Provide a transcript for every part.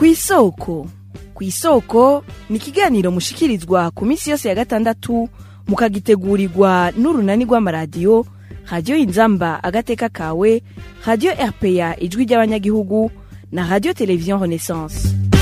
kw'isoko kw'isoko ni ikiganiro mushikirizwa ku minsi yose ya gatandatu mukagitegurirwa n'urunani rw'amaradiyo radiyo inzamba agateka kawe radiyo rpa ijwi ry'abanyagihugu na radiyo televiziyo renaissance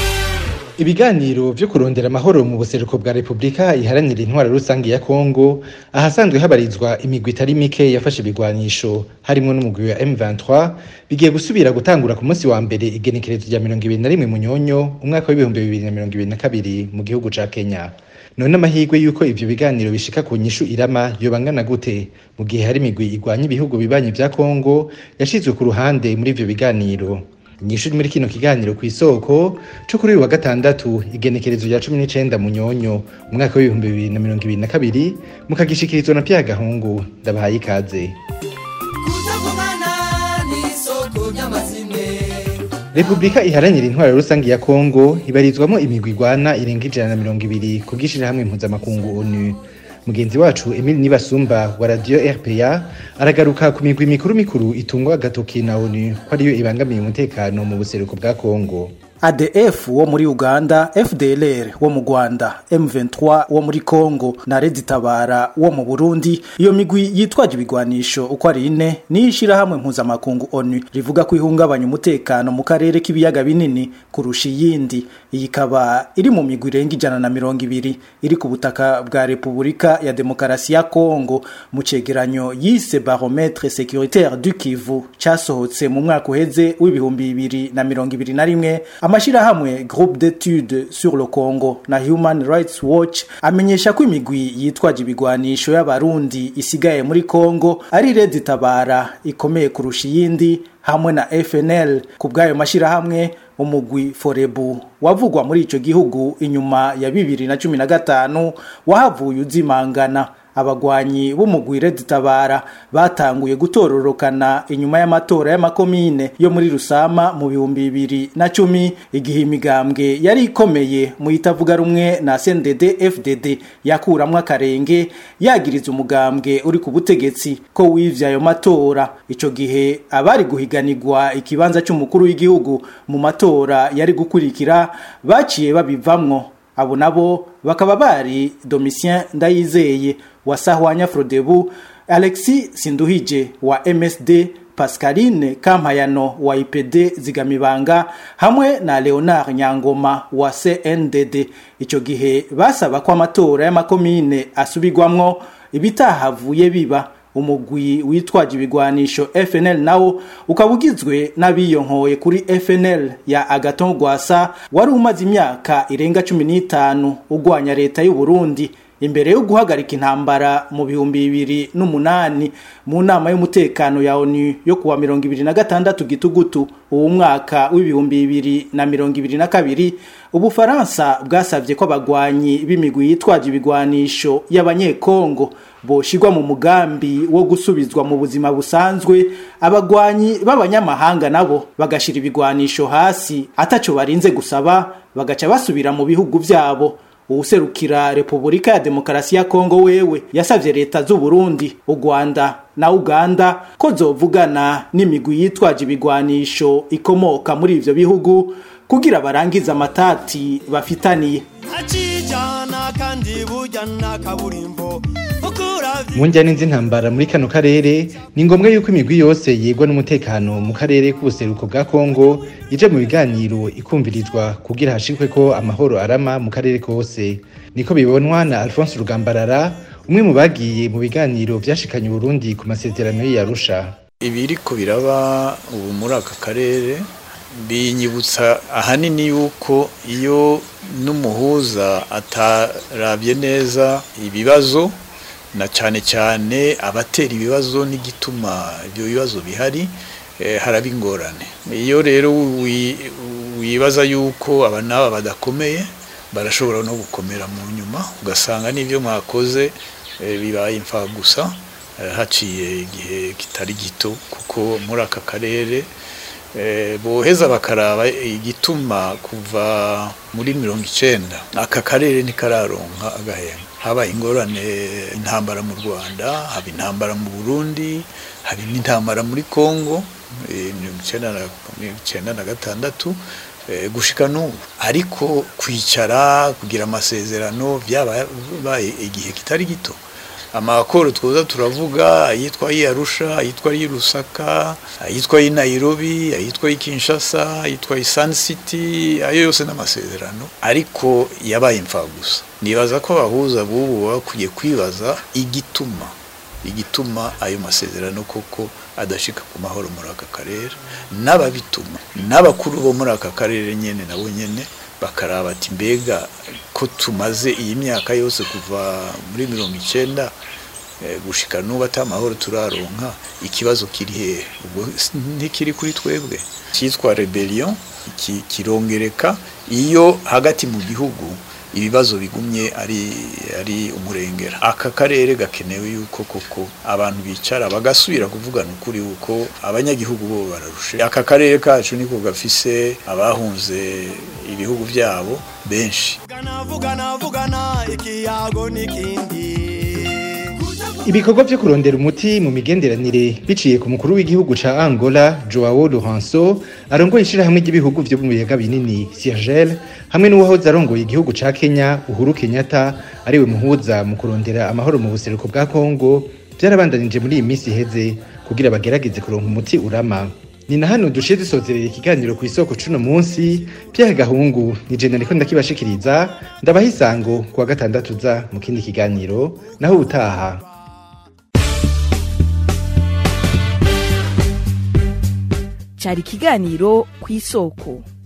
ibiganiro vyo kurondera amahoro mu buseruko bwa repubulika iharanira intwaro rusange ya kongo ahasanzwe habarizwa imigwi itari mike yafashe ibigwanisho harimwo n'umugwi wa m23 bigiye gusubira gutangura ku munsi wa mbere igenekerezo rya mirongo ibiri na rimwe munyonyo umwaka w'ibihumbi bibiri na mirongo ibiri na kabiri mu gihugu ca kenya none amahirwe y'uko ivyo biganiro bishika ku nyishu irama yobangana gute mu gihe hari imigwi igwanya ibihugu bibanyi vya kongo yashizwe ku ruhande muri ivyo biganiro inyishu muri kino kiganiro ku isoko co kuri uyu wa gatandatu igenekerezo rya cumi n'icenda munyonyo umwaka w'ibihumbi bibiri na mirongo ibiri na kabiri mukagishikirizwa na pya gahungu ndabahaye ikaze kutagumana n'isoko ry'amazimwe repubulika iharanira intwaro rusange ya kongo ibarizwamo imigwi igwana irenga ijana na mirongo ibiri ku bw'ishirahamwe mpuzamakungu onu mugenzi wacu emile nibasumba wa radiyo rpa aragaruka ku migwi mikuru mikuru itungwa agatoki na onu ko ariyo ibangamiye umutekano mu buseruko bwa kongo ADF wo muri Uganda, FDLR wo mu Rwanda, M23 wo muri Congo na Red Tabara wo mu Burundi. Iyo migwi yitwaje ibigwanisho uko ari ine ni ishirahamwe mpuzamakungu ONU rivuga ko ihungabanya umutekano mu karere k'ibiyaga binini kurusha iyindi. Iyi ikaba iri mu migwi irenga ijana na mirongo ibiri iri ku butaka bwa Repubulika ya Demokarasi ya Congo mu cegeranyo yise Barometre Sécuritaire du Kivu casohotse mu mwaka uheze w'ibihumbi bibiri na mirongo ibiri na rimwe amashirahamwe groupe d'études sur le Congo na Human Rights Watch amenyesha ko imigwi yitwaje ibigwanisho y'abarundi isigaye muri Congo ari Red Tabara ikomeye kurusha iyindi hamwe na FNL ku bw'ayo mashirahamwe umugwi Forebu wavugwa muri ico gihugu inyuma ya bibiri na cumi na gatanu wahavuye uzimangana abagwanyi b'umugwi Red Tabara batanguye gutororokana inyuma y'amatora y'amakomine yo muri Rusama mu bihumbi bibiri na cumi igihe imigambwe yari ikomeye mu itavuga rumwe na CNDD FDD yakuramwo akarenge yagiriza umugambwe uri ku butegetsi ko wivye ayo matora ico gihe abari guhiganirwa ikibanza c'umukuru w'igihugu mu matora yari gukurikira baciye babivamwo abo nabo bakaba bari Domitien Ndayizeye wa Sahwanya Frodebu, Alexis Sinduhije wa MSD, Pascaline Kampayano wa IPD Zigamibanga hamwe na Leonard Nyangoma wa CNDD. Ico gihe basaba ko amatora y'amakomine asubirwamwo ibitahavuye biba umugwi witwaje ibigwanisho FNL nawo ukaba ugizwe n'abiyonkoye kuri FNL ya Agaton Rwasa wari umaze imyaka irenga cumi n'itanu ugwanya leta y'u Burundi imbere yo guhagarika intambara mu bihumbi bibiri n'umunani mu nama y'umutekano ya ONU yo kuwa mirongo ibiri na gatandatu gitugutu uwo mwaka w'ibihumbi bibiri na mirongo ibiri na kabiri ubufaransa bwasabye ko abagwanyi b'imigwi yitwaje ibigwanisho y'abanyekongo boshirwa mu mugambi wo gusubizwa mu buzima busanzwe abagwanyi b'abanyamahanga nabo bagashira ibigwanisho hasi ataco barinze gusaba bagaca basubira mu bihugu vyabo uwuserukira Repubulika ya Demokarasi ya Kongo wewe yasavye leta z'u Burundi, u Rwanda na Uganda ko zovugana n'imigwi yitwaje ibigwanisho ikomoka muri ivyo bihugu kugira barangize amatati bafitaniye. ntacijana kandi burya nta kaburimbo ukuravye mu njyane z'intambara muri kano karere ni ngombwa yuko imigwi yose yegwa n'umutekano mu karere k'ubuseruko bwa kongo ija mu biganiro ikumvirizwa kugira hashikwe ko amahoro arama mu karere kose niko bibonwa na alphonse rugambarara umwe mu bagiye mu biganiro vyashikanye uburundi ku masezerano y'iyarusha ibiriko biraba ubu muri aka karere binyibutsa ahanini yuko iyo n'umuhuza atarabye neza ibibazo na cyane cyane abatera ibibazo n'igituma ibyo bibazo bihari eh, haraba ingorane iyo rero wi- wibaza yuko aba n'aba badakomeye barashobora no gukomera mu nyuma ugasanga n'ibyo mwakoze eh, bibaye imfa gusa eh, haciye igihe kitari gito kuko muri aka karere eh, boheza bakaraba igituma kuva muri mirongo icenda aka karere ntikararonka agahema haba ingorane intambara mu rwanda haba intambara mu burundi hari n'intambara muri congo eh, mirongo icenda na- mirongo icenda na gatandatu eh, gushika n'ubu ariko kwicara kugira amasezerano byabaye igihe kitari gito amakoro twoza turavuga ayitwa y'Arusha ayitwa y'i Lusaka ayitwa y'i Nairobi ayitwa y'i Kinshasa ayitwa y'i Sun City ayo yose n'amasezerano ariko yabaye imfagusa nibaza ko abahuza bubu bakwiye kwibaza igituma igituma ayo masezerano koko adashika ku mahoro muri aka karere n'ababituma n'abakuru bo muri aka karere nyene nabo nyene bakaraba ati mbega ko tumaze iyi myaka yose kuva muri mirongo icenda eh, gushika n'ubu ata mahoro turaronka ikibazo kiri hehe ubwo s- ntikiri kuri twebwe cyitwa rebellion ki- kirongereka iyo hagati mu gihugu ibibazo bigumye ari ari umurengera aka karere gakenewe yuko koko abantu bicara bagasubira kuvugana ukuri yuko abanyagihugu bo bararushe aka karere kacu niko gafise abahunze ibihugu byabo benshi vugana vugana vugana ikiyago n'ikindi ibikorwa vyo kurondera umuti mu migenderanire biciye ku mukuru w'igihugu ca Angola Joao Lourenço arongoye ishirahamwe ry'ibihugu vyo mu biyaga binini Siergel hamwe n'uwahoze arongoye igihugu ca Kenya Uhuru Kenyatta ariwe muhuza mu kurondera amahoro mu buseruko bwa Kongo vyarabandanije muri iyi minsi iheze kugira bagerageze kuronka umuti urama ni na hano dushiye dusozerera ikiganiro ku isoko cuno munsi Pierre Gahungu ni je nariko ndakibashikiriza ndabaha isango kuwa gatandatu za mu kindi kiganiro naho utaha cyari ikiganiro ku isoko